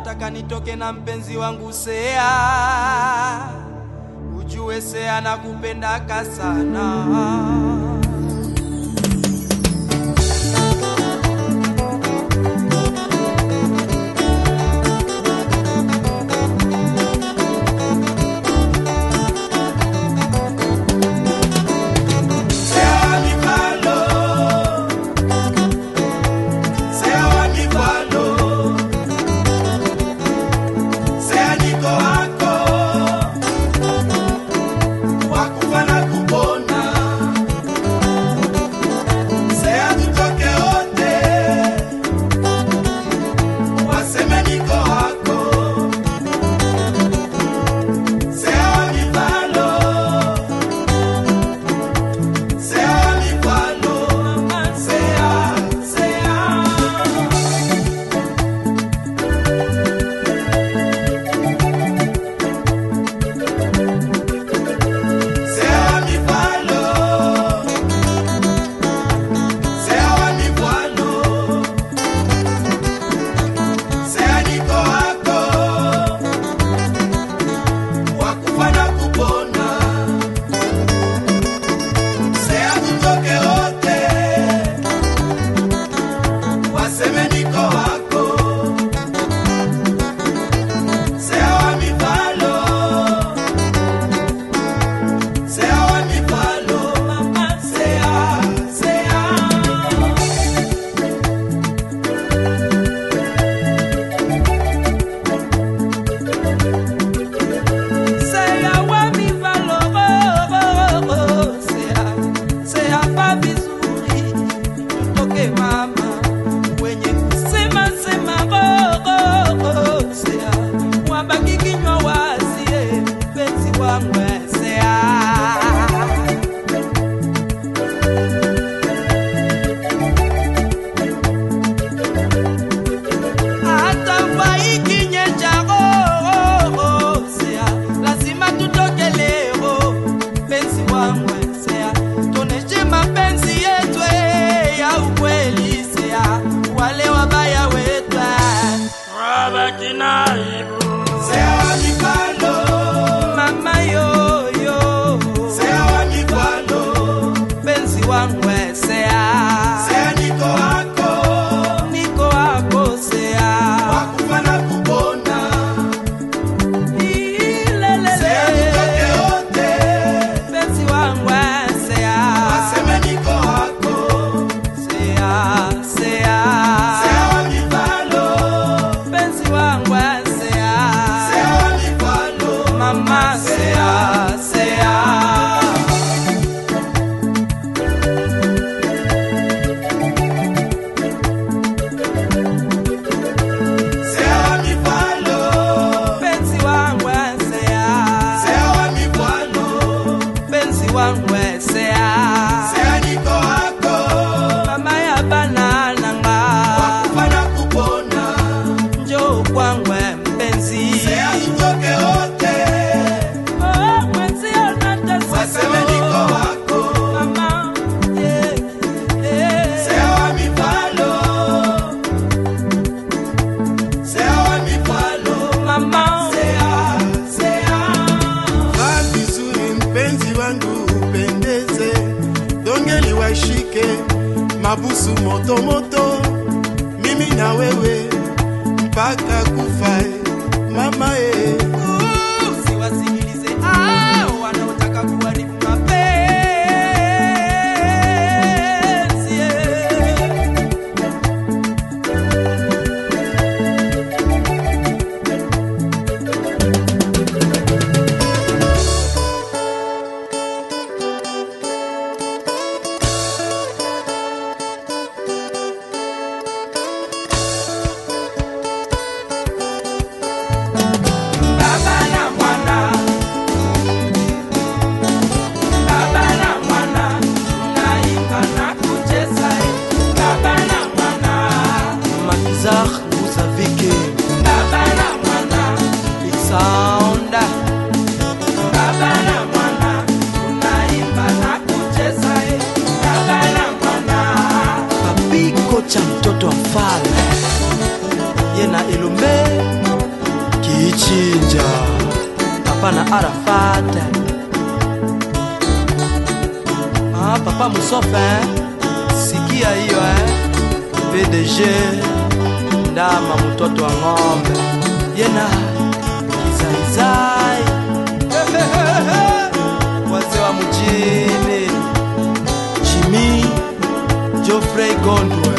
nataka nitoke na mpenzi wangu Sea, ujue Sea nakupendaka sana. mabusu moto moto, mimi na wewe mpaka kufa, mama e. Usiwasikilize hao wanaotaka kuharibu mapenzi. Baba na mwana, baba na mwana, tunaimba na kucheza. Baba na mwana, Makizar Muzavike baba na mwana, Big Sound baba na mwana, tunaimba na kucheza. Baba na mwana. Papi kocha mtoto wa mfalme Yena Elombe chinja hapana arafat ah, papa musofe eh? sikia hiyo eh? pdg ndama mtoto wa ng'ombe yena kizaizai wazee wa mjini jimi jofrey gondo